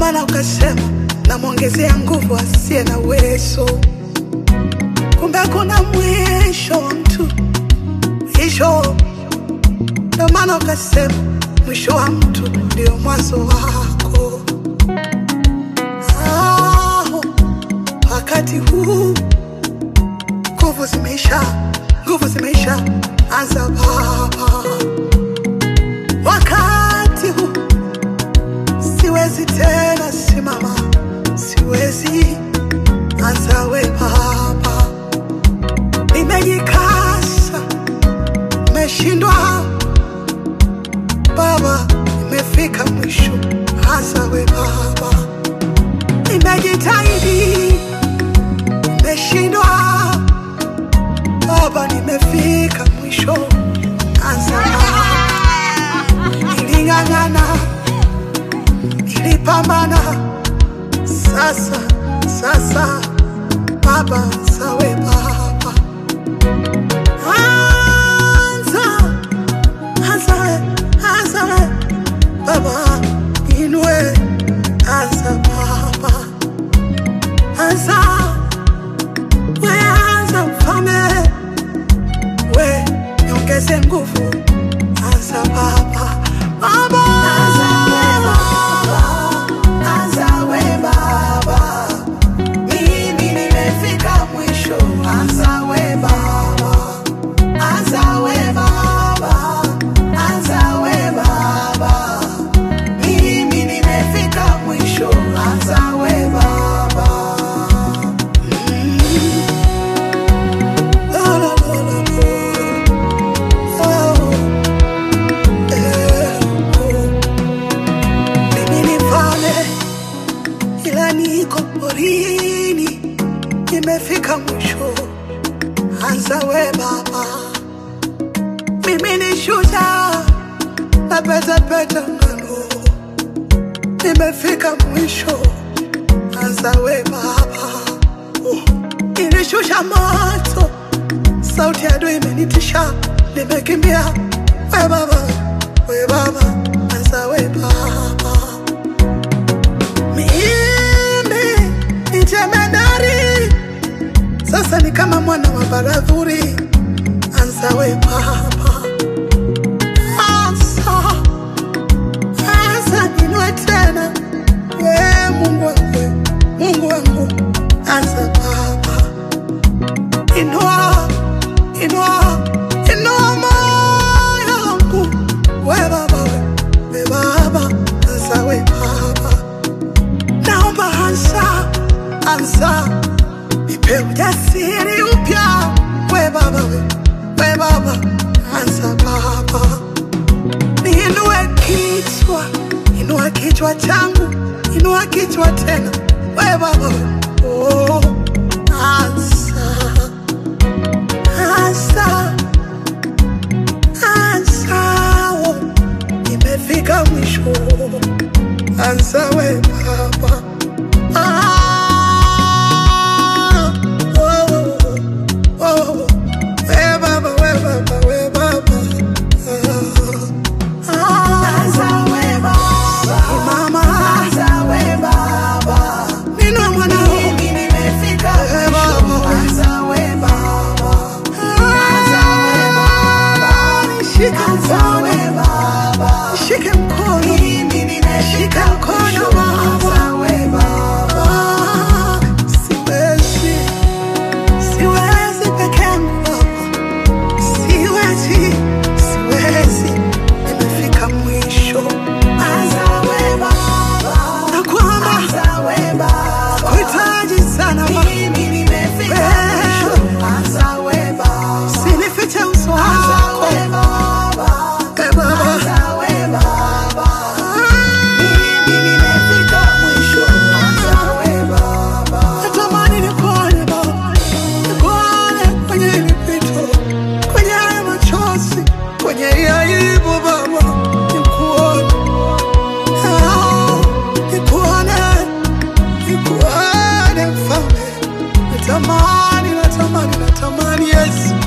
maana ukasema namwongezea nguvu asiye na uwezo. Kumbe kuna mwisho wa mtu, mwisho. Ndo maana ukasema mwisho wa mtu ndio mwanzo wako. Ah, wakati huu nguvu zimeisha, nguvu zimeisha, anza Baba. Wakati huu siwezi tena simama, siwezi, anza we Baba. Nimejikasa, nimeshindwa Baba, nimefika mwisho, anza we Baba. Nimejitahidi, nimeshindwa Baba, nimefika mwisho, anza Baba. Niling'ang'ana, nilipambana, sasa sasa Baba, anza we Baba, anza anza we, anza we Baba, inue, anza Baba, anza we, anza mfalme we niongeze nguvu, anza Baba, Baba, anza we Baba, anza we Baba, mimi nimefika mwisho, anza we Baba, anza we Baba, anza we Baba, mimi nimefika mwisho, anza we Baba. La, la, la, la, la. Oh, eh, oh. Mimi ni mfalme ila niko porini, nimefika mwisho, anza we Baba. Mimi ni shujaa napetapeta ngano, nimefika mwisho, anza we Baba. Oh, nilishusha moto, sauti ya adui imenitisha, nimekimbia we Baba, we Baba, anza we Baba. Mimi ni jemedari, sasa ni kama mwana wa baradhuri, anza we Baba, anza anza ninue tena, we Mungu wangu, Mungu wangu, anza Baba, inua inua inua moyo wangu, we Baba, we, we Baba, anza we Baba naomba anza anza, nipe ujasiri upya, we Baba, we, we Baba, anza Baba, niinue kichwa, inua kichwa changu, inua kichwa tena, we Baba, we, oh, anza anza anza, oh, nimefika mwisho, anza we Baba. Ah, oh, oh, oh, we Baba, we Baba, we Baba. Ah, ah, Mama, ninua mwanao. We Baba. Ah, nishike mkono. Nishike mkono. Shika mkono Baba. Ah, siwezi, siwezi peke yangu Baba. Siwezi, siwezi, nimefika mwisho. Na kwamba kuhitaji sana Baba. Usinifiche uso wako. Eh, Baba. Natamani nikuone Baba, nikuone kwenye hili pito, kwenye haya machozi, kwenye hii aibu Baba, nikuone, Ah, nikuone, nikuone Mfalme. Natamani, natamani, natamani Yesu,